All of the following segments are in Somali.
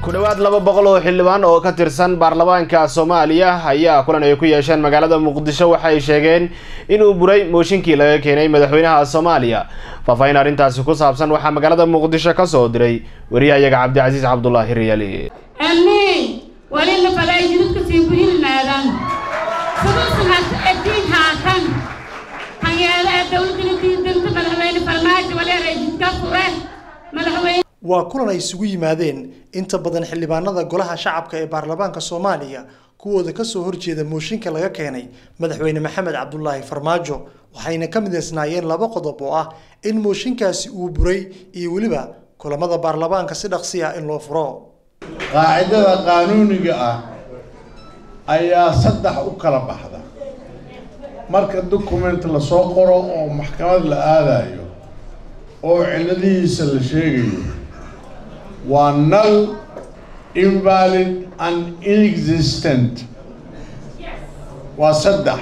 ku dhowaad laba boqol oo xildhibaan oo ka tirsan baarlamaanka soomaaliya ayaa kulan ay ku yeesheen magaalada muqdisho waxay sheegeen inuu buray mooshinkii laga keenay madaxweynaha soomaaliya faahfaahin arrintaasi ku saabsan waxaa magaalada muqdisho ka soo diray wariyahayaga cabdicasiis cabdulaahi riyaali أمي ولين فلا يجدك سيبهين نادان سدوس هات أدين هاتان هنيا دولة الدين دنت ملحوين فرماج ولا رجل كفره ملحوين waa kulan ay isugu yimaadeen inta badan xildhibaanada golaha shacabka ee baarlamaanka soomaaliya kuwooda kasoo horjeeda mooshinka laga keenay madaxweyne maxamed cabdulaahi farmaajo waxayna ka mideysnaayeen laba qodob oo ah in mooshinkaasi uu buray iyo weliba kulamada baarlamaanka si dhaqsi ah in loo furo qaacidada qaanuuniga ah ayaa saddex u kala baxda marka document lasoo qoro oo maxkamad la aadayo oo cilladihiisa la sheegayo waa null invalid and inexistent waa saddex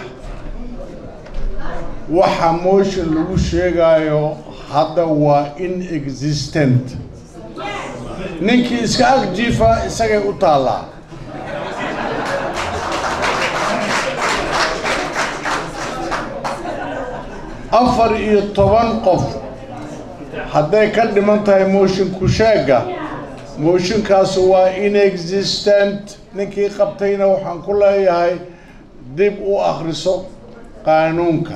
waxa motion lagu sheegayo hadda waa inexistent ninkii iska ag jiifa isagay u taallaa afar iyo toban qof hadday ka dhiman tahay moshinku sheega mooshinkaasu waa inexistent ninkii qabtayna waxaan ku leeyahay dib u akhriso qaanuunka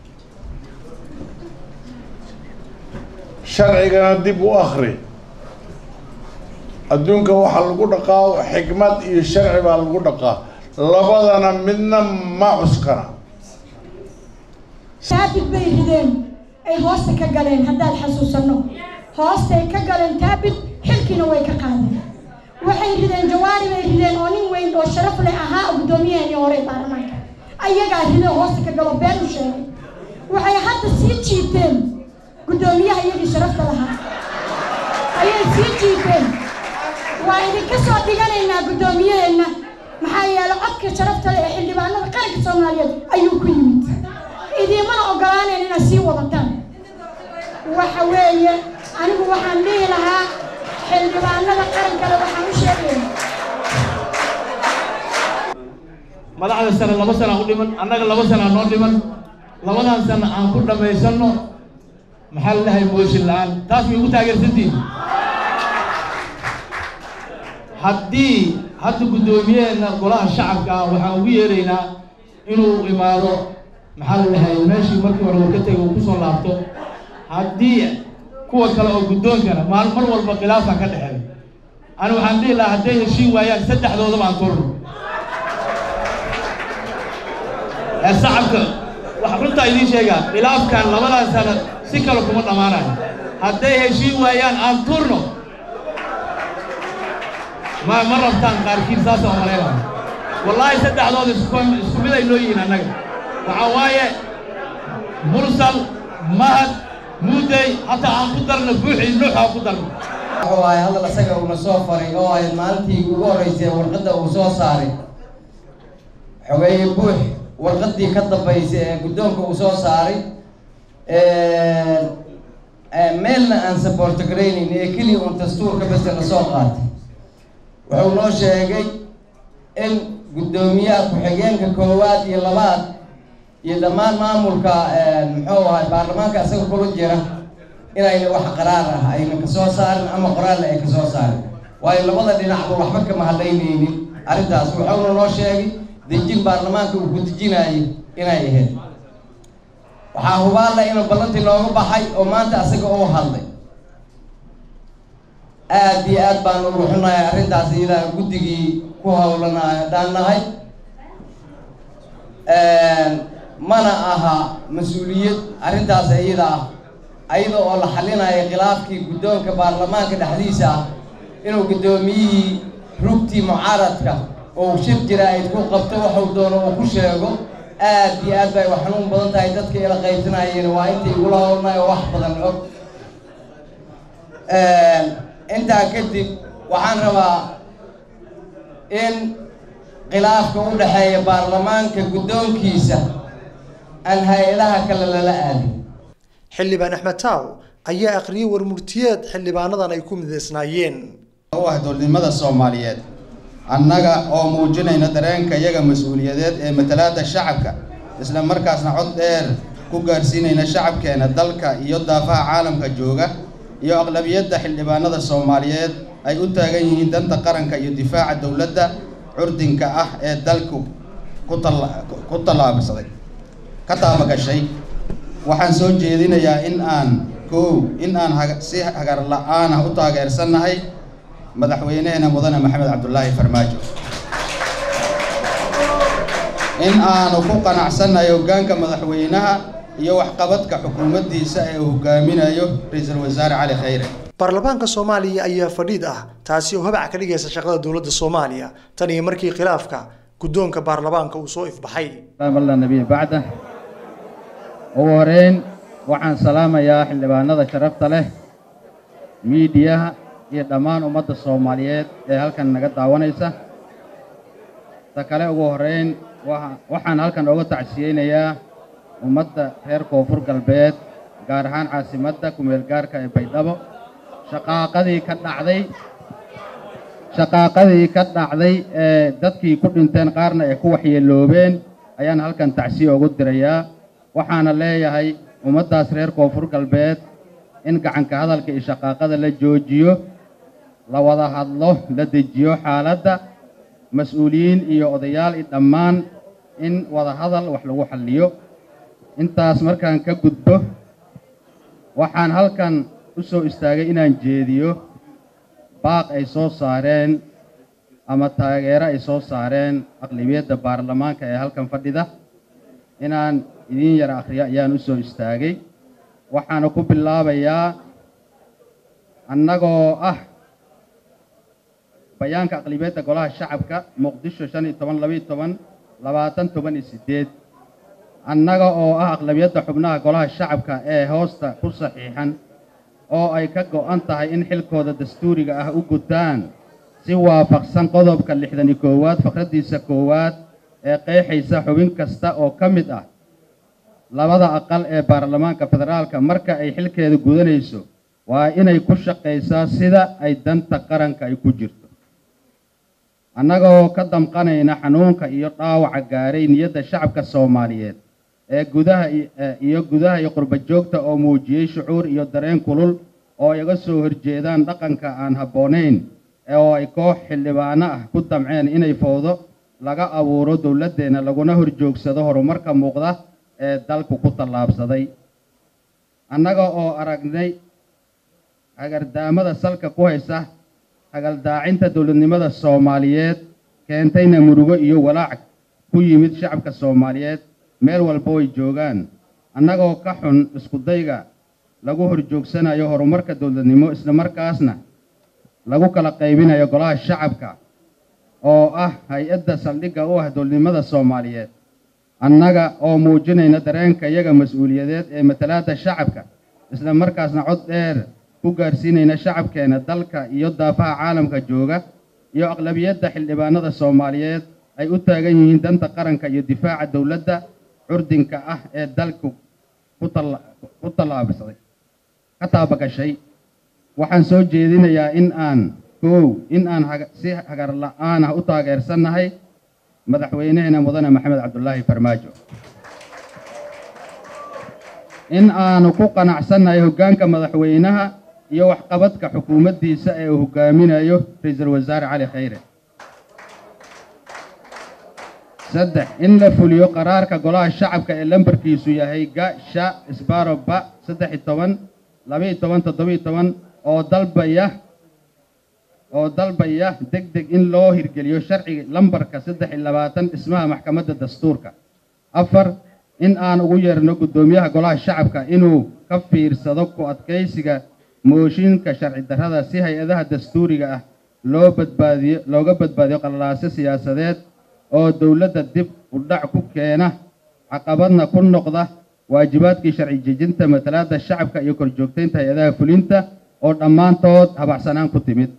sharcigana dib u akhri adduunka waxaa lagu dhaqaa xikmad iyo sharci baa lagu dhaqaa labadana midna ma cuskana taabid bay rideen ay hoosta ka galeen haddaan xasuusanno hoostay ka galeen taabid xilkiina way ka qaadeen waxay rideen jawaari bay rideen oo nin weyn oo sharaf leh ahaa guddoomiyaheeni hore baarlamaanka ayagaa rideen hoosta ka galo been u sheegay waxay hadda sii jiiteen guddoomiyaha iyagii sharafta lahaa ayay sii jiiteen waa idinka soo dhiganaynaa guddoomiyaheenna maxaa yeelay codka sharafta leh ee xildhibaanada qaranka soomaaliyeed ayuu ku yimid idiimana ogolaanayn inaad sii wadataan waxa weeye anigu waxaan dhihi lahaa xildhibaanada qarankale waxaan u sheegaya madaxda sane laba sana u dhiman annaga laba sana noo dhiman labadan sana aan ku dhammaysanno maxaa la dhahay mooshin la-aan taas may ugu taageersantihin haddii hadda guddoomiyaheena golaha shacabka ah waxaan ugu yeeraynaa inuu imaado maxaa la dhahay meeshii markii hore uu ka tegay uu kusoo laabto haddii kuwa kale oo guddoonkana maal mar walba khilaafa ka dhexeeyo ani waxaan dhihi lahaa hadday heshiin waayaan saddexdoodaba aan korno ee shacabka wax runtaa idiin sheegaa khilaafkan labadan sano si kale kuma dhammaanayo hadday heshiin waayaan aan turno ma ma rabtaan qaarkiin saasa oo malaynayo wallaahi saddexdooda isku isku mid ay noo yihiin annaga waxaa waaye mursal mahad muudey hataa aan ku darno buuxii nuux aan ku darno wuxuu ahay hadal isaga uuna soo faray oo ahayd maalintii ugu horreysay warqadda uu soo saaray xogeeye buux warqaddii ka dambaysay ee guddoonka uu soo saaray meelna aan saboorto garaynayn ee keliya uun dastuurka bese la soo qaatay wuxuu noo sheegay in guddoomiyaha ku-xigeenka koowaad iyo labaad iyo dhammaan maamulka muxuu ahay baarlamaanka isaga kula jira inayna wax qaraar ah ayna kasoo saarin ama qoraalna ay kasoo saarin waayo labada dhinacba waxba kama hadlaynaynin arrintaas wuxuuna noo sheegay dejin baarlamaanka uu ku dejinayay inay ahayd waxaa hubaalla inuu ballantii nooga baxay oo maanta isaga uu hadlay aada iyo aad baan ugu xunahay arrintaas iyadaa guddigii ku howlana haddaan nahay mana aha mas-uuliyad arrintaas iyada ah ayada oo la xalinayo khilaafkii guddoonka baarlamaanka dhexdiisa ah inuu guddoomiyihii rugtii mucaaradka oo shir jira-id ku qabto waxuu doono uu ku sheego aad iyo aad bay wax xanuun badan tahay dadka ila qaybsanayeen waa intay igula howlnay oo wax badan og intaa kadib waxaan rabaa in khilaafka u dhexeeya baarlamaanka guddoonkiisa aan hay-adaha kale lala aadin xildhibaan axmed taaw ayaa akhriyey warmurtiyeed xildhibaanadan ay ku mideysnaayeen u ah dowladnimada soomaaliyeed annaga oo muujinayna dareenka iyaga mas-uuliyadeed ee matalaadda shacabka isla markaasna cod dheer ku gaarsiinayna shacabkeena dalka iyo daafaha caalamka jooga iyo aqlabiyadda xildhibaanada soomaaliyeed ay u taagan yihiin danta qaranka iyo difaaca dowladda curdinka ah ee dalku ku tallaabsaday ka taabagashay waxaan soo jeedinayaa in aan koow in aan si hagar la-aan ah u taageersannahay madaxweyneheena mudane maxamed cabdulaahi farmaajo in aanu ku qanacsannahay hoggaanka madaxweynaha iyo waxqabadka xukuumaddiisa ee uu hogaaminayo ra-iisul wasaare cali khayre baarlamaanka soomaaliya ayaa fadhiid ah taasi oo habac ka dhigaysa shaqada dowladda soomaaliya tan iyo markii khilaafka guddoonka baarlamaanka uu soo ifbaxay alla nabiy bacda ugu horeyn waxaan salaamayaa xildhibaanada sharafta leh miidiyaha iyo dhammaan ummadda soomaaliyeed ee halkan naga daawanaysa ta kale ugu horeyn waxaan halkan oga tacsiyeynayaa ummadda reer koonfur galbeed gaar ahaan caasimadda kumeel gaarka ee baydhabo shaqaaqadii ka dhacday shaqaaqadii ka dhacday ee dadkii ku dhinteen qaarna ay ku waxyeeloobeen ayaan halkan tacsiye ugu dirayaa waxaana leeyahay ummaddaas reer koonfur galbeed in gacanka hadalka iyo shaqaaqada la joojiyo la wada hadlo la dejiyo xaaladda mas-uuliyiin iyo odayaal i dhammaan in wada hadal wax lagu xalliyo intaas markaan ka gudbo waxaan halkan u soo istaagay inaan jeediyo baaq ay soo saareen ama taageero ay soo saareen aqlibiyadda baarlamaanka ee halkan fadhida inaan idiin yara akhriyo ayaan u soo istaagay waxaana ku bilaabayaa annagoo ah bayaanka aqlibiyadda golaha shacabka muqdisho shan iyo toban labaiyo toban labaatan toban iyo siddeed annaga oo ah aqlabiyadda xubnaha golaha shacabka ee hoosta ku saxiixan oo ay ka go'an tahay in xilkooda dastuuriga ah u gutaan si waafaqsan qodobka lixdan iyo koowaad faqraddiisa koowaad ee qeexaysa xubin kasta oo ka mid ah labada aqal ee baarlamaanka federaalka marka ay xilkeeda gudanayso waa inay ku shaqaysaa sida ay danta qaranka ay ku jirto annagoo ka damqanayna xanuunka iyo dhaawaca gaaray niyadda shacabka soomaaliyeed ee gudaha iyo gudaha iyo qurba joogta oo muujiyey shucuur iyo dareen kulul oo iga soo horjeedaan dhaqanka aan habboonayn oo ay koox xildhibaano ah ku damceen inay fowdo laga abuuro dowladdeenna laguna horjoogsado horumarka muuqda ee dalku ku tallaabsaday annaga oo aragnay hagardaamada salka ku haysa hagaldaacinta dowladnimada soomaaliyeed keentayna murugo iyo walaac ku yimid shacabka soomaaliyeed meel walba way joogaan annagoo ka xun iskudayga lagu horjoogsanayo horumarka dowladnimo islamarkaasna lagu kala qaybinayo golaha shacabka oo ah hay-adda saldhigga u ah dowladnimada soomaaliyeed annaga oo muujinayna dareenka iyaga mas-uuliyadeed ee matalaadda shacabka isla markaasna cod dheer ku gaarsiinayna shacabkeena dalka iyo daafaha caalamka jooga iyo aqlabiyadda xildhibaanada soomaaliyeed ay u taagan yihiin danta qaranka iyo difaaca dowladda curdinka ah ee dalku ku tallaabsaday ka taabagashay waxaan soo jeedinayaa in aan koow in aan si hagar la-aan ah u taageersannahay madaxweyneheena mudane maxamed cabdulaahi farmaajo in aanu ku qanacsannahay hoggaanka madaxweynaha iyo waxqabadka xukuumaddiisa ee uu hogaaminayo ra-iisul wasaare cali khayre saddex in la fuliyo qaraarka golaha shacabka ee lambarkiisu yahay ga sha isbaro ba saddex iyo toban laba-iyo toban toddoba-iyo toban oo dalbaya oo dalbaya deg deg in loo hirgeliyo sharciga lambarka saddex iyo labaatan dhismaha maxkamadda dastuurka afar in aan ugu yeerno guddoomiyaha golaha shacabka inuu ka fiirsado ku adkaysiga mooshinka sharci darrada si hay-adaha dastuuriga ah loo badbaadiyo looga badbaadiyo qallaaso siyaasadeed oo dowladda dib u dhac ku keena caqabadna ku noqda waajibaadkii sharci jejinta matalaadda shacabka iyo korjoogtaynta hay-adaha fulinta oo dhammaantood habacsanaan ku timid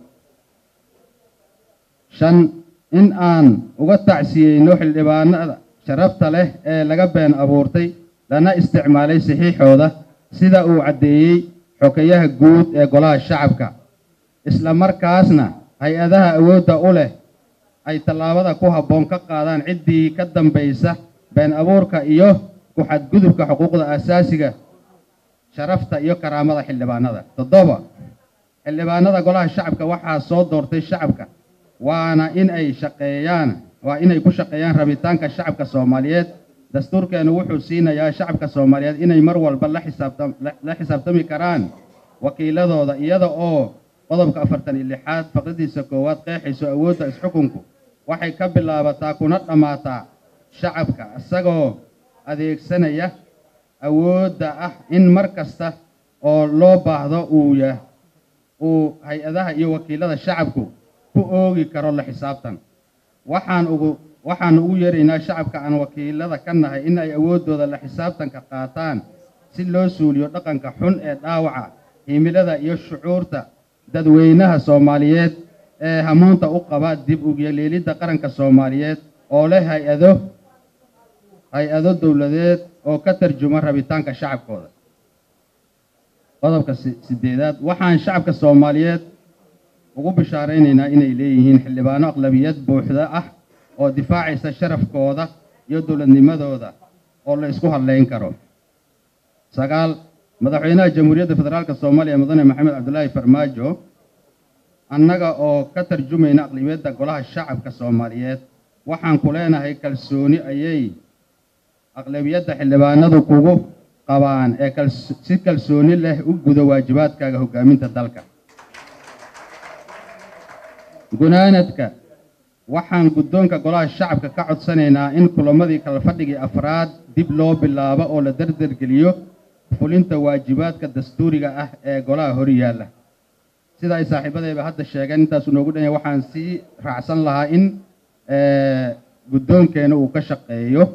shan in aan uga tacsiyeyno xildhibaanada sharafta leh ee laga been abuurtay lana isticmaalay saxiixooda sida uu caddeeyey xokeyaha guud ee golaha shacabka isla markaasna hay-adaha awoodda u leh ay tallaabada ku habboon ka qaadaan ciddii ka dambaysa been abuurka iyo ku-xadgudubka xuquuqda aasaasiga sharafta iyo karaamada xildhibaanada toddoba xildhibaanada golaha shacabka waxaa soo doortay shacabka waana in ay shaqeeyaan waa inay ku shaqeeyaan rabitaanka shacabka soomaaliyeed dastuurkeenu wuxuu siinayaa shacabka soomaaliyeed inay mar walba la xisaabtam la xisaabtami karaan wakiiladooda iyada oo qodobka afartan iyo lixaad faqradiisa koowaad qeexayso awoodda isxukunku waxay ka bilaabataa kuna dhammaataa shacabka isagoo adeegsanaya awoodda ah in mar kasta oo loo baahdo uu yah uu hay-adaha iyo wakiilada shacabku ku oogi karo la xisaabtan waxaan ugu waxaan ugu yeeraynaa shacabka aan wakiilada ka nahay in ay awooddooda la xisaabtanka qaataan si loo suuliyo dhaqanka xun ee dhaawaca himilada iyo shucuurta dadweynaha soomaaliyeed ee hamuunta u qaba dib ugyeleelidda qaranka soomaaliyeed oo leh hay-ado hay-ado dowladeed oo ka tarjuma rabitaanka shacabkooda qodobka sideedaad waxaan shacabka soomaaliyeed ugu bishaaraynaynaa inay leeyihiin xildhibaano aqlabiyad buuxda ah oo difaacaysa sharafkooda iyo dowladnimadooda oo la isku hadlayn karo sagaal madaxweynaha jamhuuriyadda federaalka soomaaliya mudane maxamed cabdulaahi farmaajo annaga oo ka tarjumayna aqlabiyadda golaha shacabka soomaaliyeed waxaan ku leenahay kalsooni ayay aqlabiyadda xildhibaanadu kugu qabaan ee si kalsooni leh u gudo waajibaadkaaga hoggaaminta dalka gunaanadka waxaan guddoonka golaha shacabka ka codsanaynaa in kulamadii kala fadhigii afraad dib loo bilaabo oo la dardargeliyo fulinta waajibaadka dastuuriga ah ee golaha hor yaalla sida ay saaxiibadayba hadda sheegeen intaasu noogu dhanya waxaan sii raacsan lahaa in guddoonkeena uu ka shaqeeyo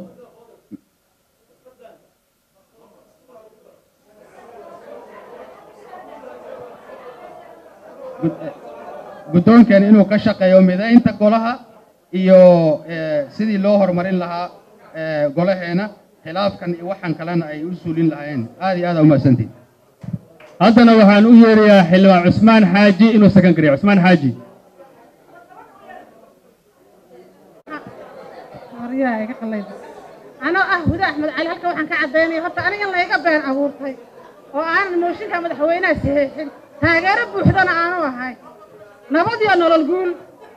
guddoonkeena inuu ka shaqeeyo midaynta golaha iyo sidii loo horumarin lahaa golaheena khilaafkan iyo waxaan kalena ay u suulin lahaayeen aad iyo aad umahadsantiin haddana waxaan u yeerayaa xildhibaan cusmaan xaaji inuu sakan kariyo cusmaan xaaji anoo ah huda axmed cali halka waxaan ka caddaynaya horta aniga in layga been abuurtay oo aanan mooshinka madaxweynaha saxiixin taageero buuxdana aanu ahay nabad iyo nolol guul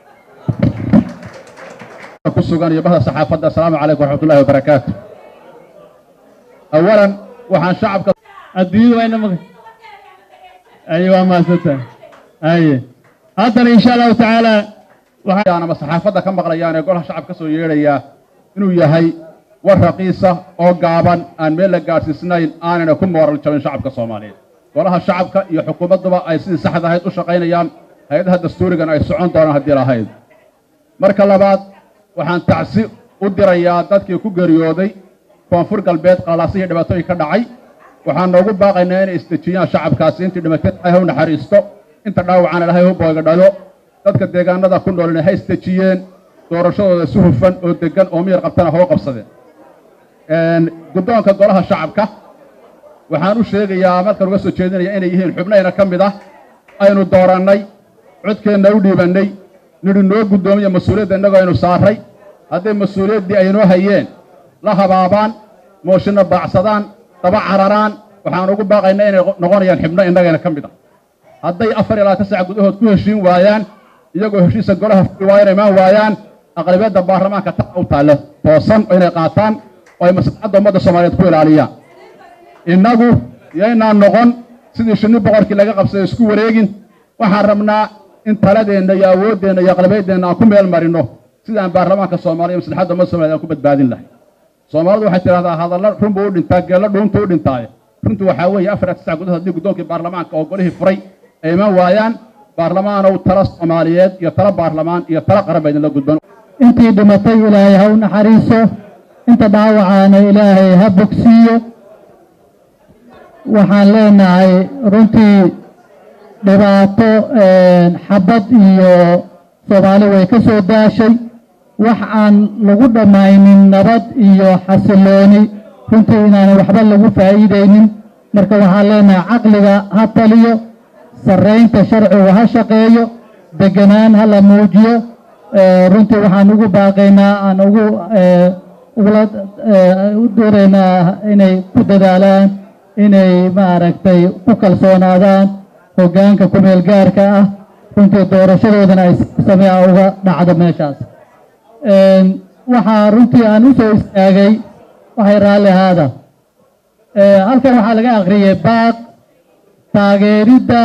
ku sugan iyo bahda saxaafadda assalaamu calaykum waraxmatullahi wabarakaatu awalan waxaan shacabka adduunyadu waa ina maqan aye waa mahadsantahay aye haddana insha allahu tacaala waxaan ama saxaafadda ka maqlayaan ee golaha shacab ka soo yeedhayaa inuu yahay war raqiisa oo gaaban aan meel la gaadhsiisnayn aanayna ku mooral jabin shacabka soomaaliyeed golaha shacabka iyo xukuumadduba ay sidii saxda ahayd u shaqaynayaan hay-adaha dastuurigan ay socon doonaan haddii lahayd marka labaad waxaan tacsi u dirayaa dadkii ku geeriyooday koonfur galbeed qalaasihii dhibaatooyin ka dhacay waxaan noogu baaqaynaa inay isdejiyaan shacabkaasi intii dhimatay ilaahay u naxariisto inta dhaawacana ilaahay u booga dhalo dadka deegaanada ku noolina ha isdejiyeen doorashadooda si hufan oo deggan oo miyar qabtana hoo qabsadeen guddoonka golaha shacabka waxaan u sheegayaa markaan uga soo jeedinaya inay yihiin xubnayna ka mid ah aynu doorannay codkeenna u dhiibannay nidhi noo guddoomiya mas-uuliyadda innagoo aynu saarray hadday mas-uuliyaddii aynoo hayeen la habaabaan mooshinna baacsadaan daba cararaan waxaan ugu baaqaynaa inay noqonayaan xibno innagayna ka mid ah hadday afar iyo labaatan saac gudahood ku heshiin waayaan iyagoo heshiisa golaha furi waayana imaan waayaan aqlabiyadda baarlamaanka ta u taalla toosan oo inay qaataan oo ay maslaxadda ummadda soomaaliyeed ku ilaaliyaan innagu yaynaan noqon sidii shinni boqorkii laga qabsaday isku wareegin waxaan rabnaa in taladeenna iyo awooddeenna iyo aqlabiyaddeenna aan ku meel marino sidaan baarlamaanka soomaaliya maslaxadda ummadda somaliyed aan ku badbaadin lahay soomaalidu waxay tidhahdaa hadalla run buu u dhintaa geello dhuuntu u dhintaaye runtu waxaa weeye afar iyo tisca gudahood haddii guddoonkii baarlamaanka oo golihii furay ay iman waayaan baarlamaanow tala soomaaliyeed iyo tala baarlamaan iyo tala qaran ba idinla gudban intii dhimatay ilaahay ha u naxariiso inta dhaawacaana ilaahay ha bogsiiyo waxaan leenahay runtii dhibaato xabad iyo soomaali way ka soo daashay wax aan lagu dhammaynin nabad iyo xasilooni runtii inaanay waxba lagu faa'iidaynin marka waxaan leenahay caqliga ha taliyo sarraynta sharcigu ha shaqeeyo deganaan hala muujiyo runtii waxaan ugu baaqaynaa aan ugu ugula u dooraynaa inay ku dadaalaan inay maaragtay ku kalsoonaadaan hoggaanka kumeel gaarka ah runtii doorashadoodana ay samea uga dhacdo meeshaas waxaa runtii aan u soo istaagay waxay raalli ahaada halkan waxaa laga akhriyey baaq taageeridda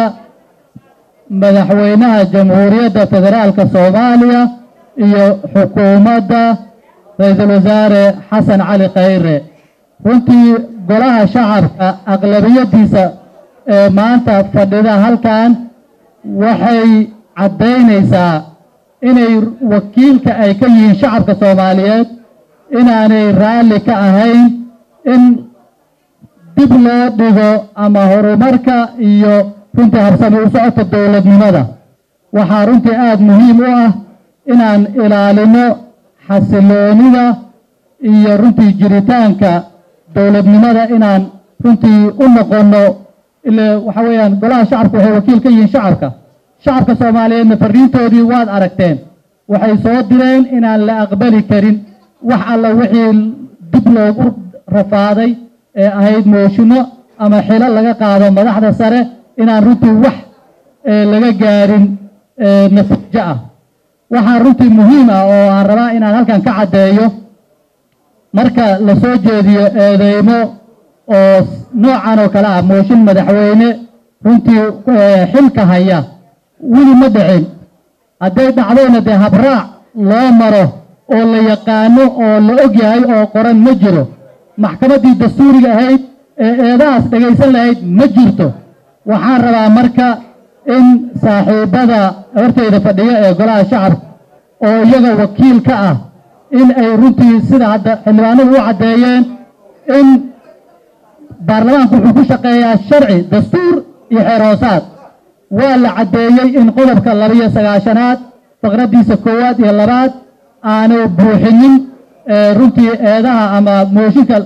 madaxweynaha jamhuuriyadda federaalka soomaaliya iyo xukuumadda ra-iisul wasaare xasan cali khayre runtii golaha shacabka aqlabiyadiisa ee maanta fadhida halkan waxay caddaynaysaa inay wakiilka ay ka yihiin shacabka soomaaliyeed inaanay raalli ka ahayn in dib loo dhigo ama horumarka iyo runtii habsami u socodka dowladnimada waxaa runtii aada muhiim u ah inaan ilaalino xasiloonida iyo runtii jiritaanka dowladnimada inaan runtii u noqonno ile waxa weeyaan golaha shacabka waxay wakiil ka yihiin shacabka shacabka soomaaliyeedna fariintoodii waad aragteen waxay soo direen inaan la aqbali karin wax alla wixii dib loogu rafaaday ee ahayd mooshinno ama xilo laga qaado madaxda sare inaan runtii wax laga gaarin natiijo ah waxaa runtii muhiim ah oo aan rabaa inaan halkan ka caddeeyo marka la soo jeediyo eedeymo oo noocan oo kale ah mooshin madaxweyne runtii xilka haya weli ma dhicin hadday dhacdayna dee habraac loo maro oo la yaqaano oo la og yahay oo qoran ma jiro maxkamaddii dastuuriga ahayd ee eedahaas dhegaysan lahayd ma jirto waxaan rabaa marka in saaxiibbada hortayda fadhiyo ee golaha shacabka oo iyaga wakiil ka ah in ay runtii sida hadda xildhibaanadu u caddeeyeen in baarlamaanku wuxuu ku shaqeeyaa sharci dastuur iyo xeer hoosaad waa la caddeeyey in qodobka labiyo sagaashanaad faqraddiisa koowaad iyo labaad aanu buuxinin runtii eedaha ama mooshinka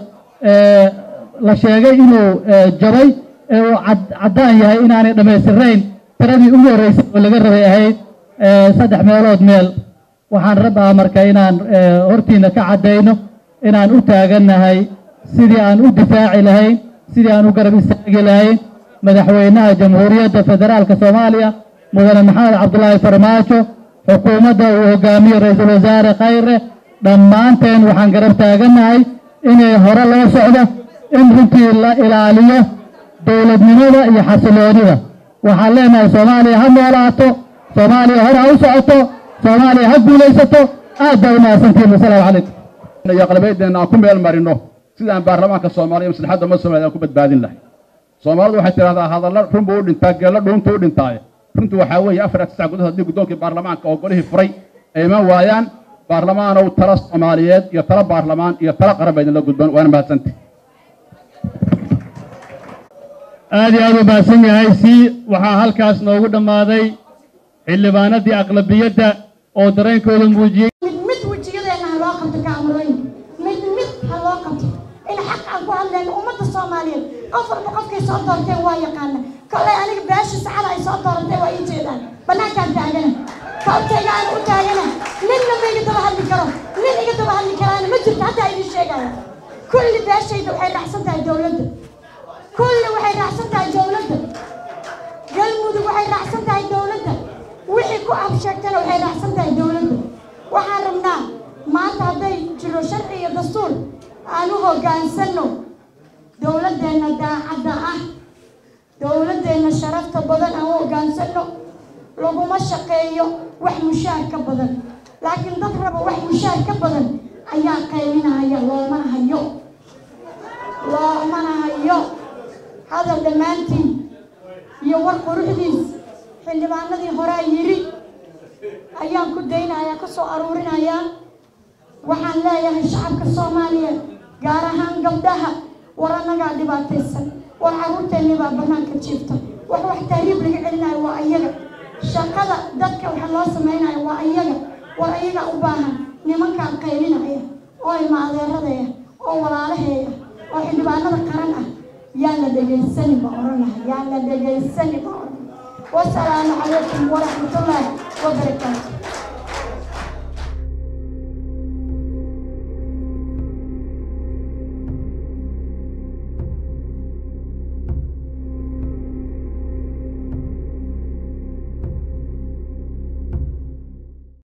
la sheegay inuu jabay ee uu caddaan yahay inaanay dhammaystirnayn tiradii ugu horreysay oo laga rabay ahayd saddex meelood meel waxaan rabaa marka inaan hortiina ka caddayno inaan u taagannahay sidii aan u difaaci lahayn sidii aan u garab istaagi lahayn madaxweynaha jamhuuriyadda federaalka soomaaliya mudane maxamed cabdulaahi farmaajo xukuumadda uu hogaamiyo ra-iisul wasaare khayre dhammaanteen waxaan garab taagannahay inay hore loo socdo in runtii la ilaaliyo dowladnimada iyo xasiloonida waxaan leenahay soomaaliya ha noolaato soomaaliya hore ha u socoto soomaaliya ha guulaysato aad baa u mahadsantihin wasalaamu calaykum iyo aqlabiyadeena aan ku meel marino sidaan baarlamaanka soomaaliya maslaxadda ummadda soomaliya aan ku badbaadin lahay soomaalidu waxay tidhahdaa hadalla run buu u dhintaa geello dhuuntu u dhintaaye runtu waxaa weeye afar tisac gudahood haddii guddoonkii baarlamaanka oo golihii furay ay iman waayaan baarlamaanow tala soomaaliyeed iyo tala baarlamaan iyo tala qaran baa idinla gudban waana mahadsanti aad iyo aad u mahadsan yahay si waxaa halkaas noogu dhammaaday xildhibaanadii aqlabiyadda oo dareenkooda muujiyey mid mid wejiyadeena ha loo qabto kaamarooyin mid mid ha loo qabto in xaq aan ku hadlayno ummadda soomaaliyeed qof walba qofkay soo doorteen waa yaqaana kolay aniga beesha sacada ay soo dooratay waa ii jeedaan bannaankaan taagana koobkayga aan u taagana ninna ma iga daba hadli karo nin iga daba hadli karaana ma jirto haddaa idin sheegaya kulli beeshayda waxay raacsan tahay dowladda kulli waxay raacsan tahay dowladda galmudug waxay raacsan tahay dowladda wixii ku absheegtana waxay raacsan tahay dowladda waxaan rabnaa maanta hadday jiro sharci iyo dastuur aan u hoggaansanno dowladdeenna daacadda ah dowladdeenna sharafta badan aan u hoggaansanno laguma shaqeeyo wax mushaar ka badan laakiin dad raba wax mushaar ka badan ayaa qaylinahaya loomana hayo loomana hayo hadal dhammaantiin iyo war quruxdiis xildhibaanadii horaa yidhi ayaan ku daynayaa ku soo aruurinayaa waxaan leeyahay shacabka soomaaliya gaar ahaan gabdhaha war annagaa dhibaataysan war carruurteennii baa bannaanka jiifta wax wax tahriib laga celinayo waa ayaga shaqada dadka waxa loo samaynayo waa ayaga war ayagaa u baahan nimankaan qaylinaya oo ilma adeeradaya oo walaalaheeya oo xildhibaanada qaran ah yaan la dhegaysani ba odhan laha yaan la dhegaysani ba odhan wasalaamu calaykum waraxmatullaahi wabarakaatu